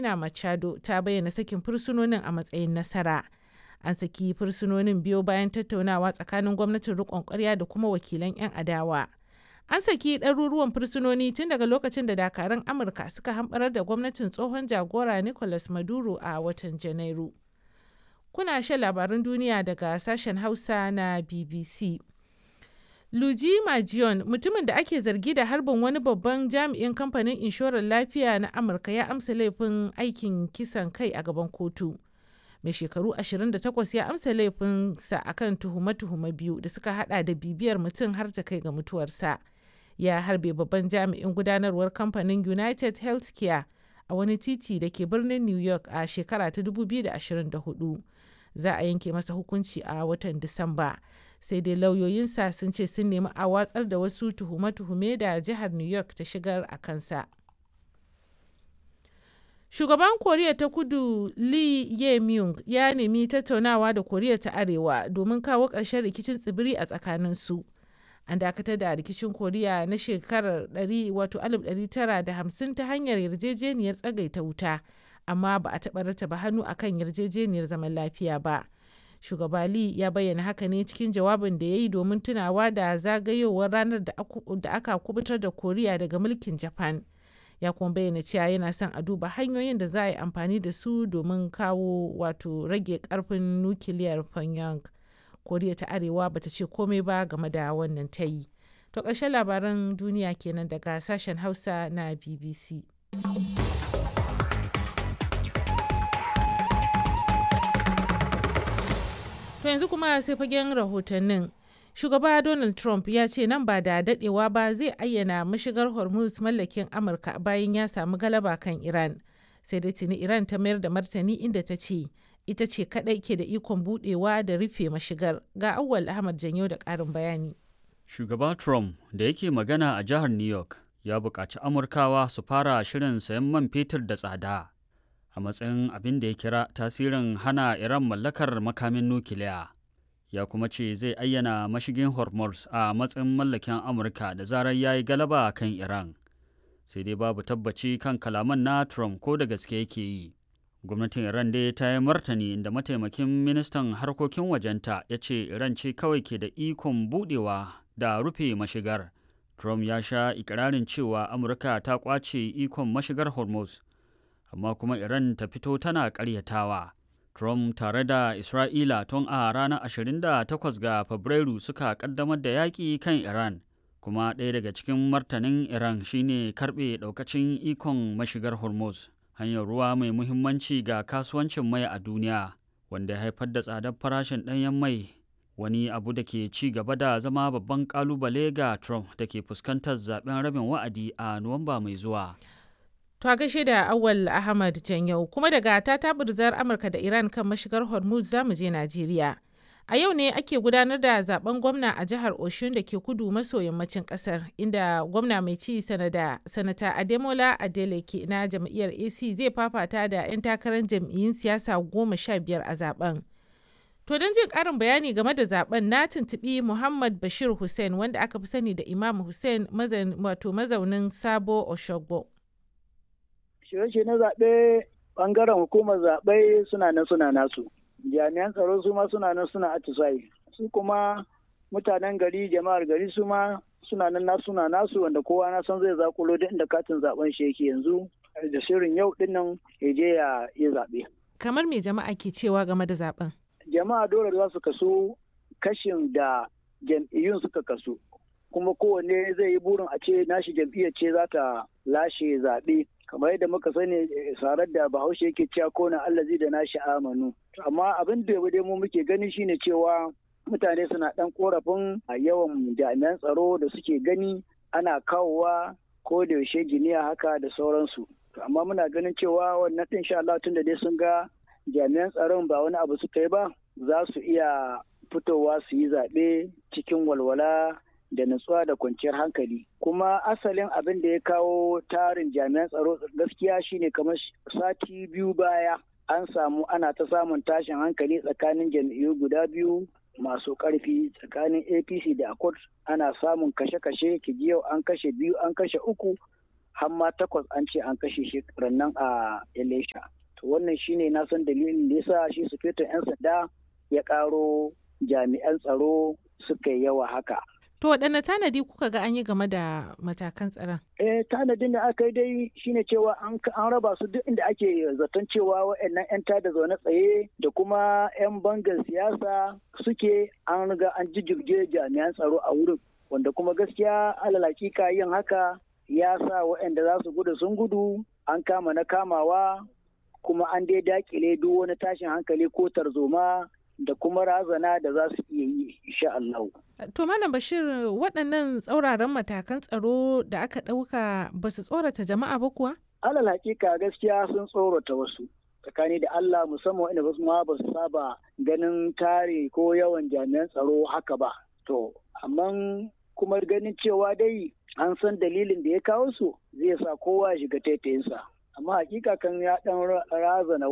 Corina Machado ta bayyana sakin fursunonin a matsayin nasara. An saki fursunonin biyo bayan tattaunawa tsakanin gwamnatin riƙon ƙwarya da kuma wakilan 'yan adawa. An saki ɗaruruwan fursunoni tun daga lokacin da dakarun Amurka suka hamɓarar da gwamnatin tsohon jagora Nicolas Maduro a watan Janairu. Kuna shan labarun duniya daga sashen Hausa na BBC. Luigi Majion, mutumin da ake zargi da harbin wani babban jami'in kamfanin inshorar lafiya na Amurka ya amsa laifin aikin kisan kai a gaban kotu. Mai shekaru 28 ya amsa laifinsa akan tuhume-tuhume biyu da suka hada da bibiyar mutum har ta kai ga mutuwarsa. Ya harbe babban jami'in gudanarwar kamfanin United Healthcare a wani titi da ke birnin New York a shekara ta 2024. Za a yanke masa hukunci a watan Disamba. sai dai lauyoyinsa sun ce sun nemi a watsar da wasu tuhume-tuhume da jihar new york ta shigar a kansa shugaban koriya ta kudu lee ye myung ya nemi tattaunawa da koriya ta arewa domin kawo ƙarshen rikicin tsibiri a tsakaninsu an dakatar da rikicin koriya na shekarar 1950 ta hanyar yarjejeniyar tsagaita wuta amma ba a taɓa rataba hannu akan yarjejeniyar zaman lafiya ba. shugaba Lee ya bayyana haka ne cikin jawabin da ya yi domin tunawa da zagayowar ranar da aka kubutar da koriya daga mulkin japan ya kuma bayyana cewa yana son a duba hanyoyin da za a yi amfani da su domin kawo wato rage karfin nukiliyar pyongyang koriya ta arewa bata ce komai ba game da wannan ta yi to ƙarshen labaran duniya kenan daga sashen hausa na bbc To yanzu kuma sai fagen rahotannin. Shugaba Donald Trump ya ce nan ba da dadewa ba zai ayyana mashigar Hormuz mallakin Amurka bayan ya samu galaba kan Iran. Sai dai tuni Iran ta mayar da martani inda ta ce ita ce kadai ke da ikon budewa da rufe mashigar. Ga Awwal Ahmad Janyo da ƙarin bayani. Shugaba Trump da yake magana a jihar New York ya buƙaci Amurkawa su fara shirin sayan man fetur da tsada. a matsayin abin da ya kira tasirin hana Iran mallakar makamin nukiliya. Ya kuma ce zai ayyana mashigin Hormuz a matsayin mallakin Amurka da zarar ya yi galaba kan Iran. Sai dai babu tabbaci kan kalaman na Trump ko da gaske yake yi. Gwamnatin Iran dai ta yi martani inda mataimakin ministan harkokin wajenta ya ce Iran ce kawai ke da ikon budewa da rufe mashigar. Trump ya sha ikirarin cewa Amurka ta kwace ikon mashigar Hormuz. amma kuma Iran ta fito tana ƙaryatawa. Trump tare da Isra'ila tun a ranar 28 ga Fabrairu suka ƙaddamar da yaƙi kan Iran, kuma ɗaya daga cikin martanin Iran shine karɓe ɗaukacin ikon mashigar Hormuz, hanyar ruwa mai muhimmanci ga kasuwancin mai a duniya, wanda ya haifar da tsadar farashin ɗanyen mai wani abu da ke ci gaba da zama babban ƙalubale ga Trump da ke fuskantar zaben rabin wa'adi a Nuwamba mai zuwa. To a gaishe da Awal Ahmad Janyau kuma daga ta tabirzar Amurka da Iran kan mashigar Hormuz za mu je Najeriya. A yau ne ake gudanar da zaben gwamna a jihar Oshun da ke kudu maso yammacin kasar inda gwamna mai ci sanada sanata Ademola Adeleke na jam'iyyar AC zai fafata da 'yan takarar jam'iyyun siyasa goma sha biyar a zaben. To don jin ƙarin bayani game da zaben na tuntuɓi Muhammad Bashir Hussein wanda aka fi sani da Imam Hussein wato mazaunin Sabo Oshogbo. shirye na zaɓe ɓangaren hukumar zaɓe suna nan suna nasu jami'an tsaro su ma suna nan suna atisayi su kuma mutanen gari jama'ar gari su ma suna nan nasu suna nasu wanda kowa na san zai zakulo duk inda katin zaben shi yake yanzu da shirin yau din nan ya je ya yi zaɓe. kamar me jama'a ke cewa game da zaben jama'a dole za su kaso kashin da jam'iyyun suka kaso kuma kowanne zai yi burin a ce nashi jam'iyyar ce za ta lashe zaɓe kamar yadda muka sani sarar da bahaushe yake cewa kona allazi da nashi amanu amma abin da dai mu muke gani shine cewa mutane suna dan korafin yawan jami'an tsaro da suke gani ana kawowa ko da yaushe giniya haka da sauransu amma muna ganin cewa wannan din sha Allah tunda dai sun ga jami'an tsaron ba wani abu suka yi ba za su iya fitowa su yi zaɓe cikin walwala da nutsuwa da kwanciyar hankali kuma asalin abin da ya kawo tarin jami'an tsaro gaskiya shine kamar sati biyu baya an samu ana ta samun tashin hankali tsakanin jam'iyyu guda biyu masu karfi tsakanin apc da accord ana samun kashe-kashe yau an kashe biyu an kashe uku har ma takwas an ce an kashe shi nan a Elisha. To wannan shine na san dalilin da yasa shi sufetin 'yan sanda ya ƙaro jami'an tsaro suka yi yawa haka. To waɗanne tanadi kuka ga an yi game da matakan tsaron? Eh tanadin da aka yi dai shine cewa an raba su duk inda ake zaton cewa waɗannan 'yan tada zaune tsaye da kuma 'yan bangar siyasa suke an riga an jijjirge jami'an tsaro a wurin. Wanda kuma gaskiya alal hakika yin haka ya sa waɗanda za su gudu sun gudu an kama na kamawa kuma an dai dakile duk wani tashin hankali ko tarzoma da kuma razana da za su iya yi insha Allah. To Malam Bashir waɗannan tsauraran matakan tsaro da aka ɗauka ba su tsorata jama'a ba kuwa? Alal hakika gaskiya sun tsorata wasu. Tsakani da Allah musamman inda wasu ma ba su saba ganin tare ko yawan jami'an tsaro haka ba. To, amma kuma ganin cewa dai an san dalilin da ya kawo su zai sa kowa shiga taitayinsa. Amma hakika kan ya ɗan razana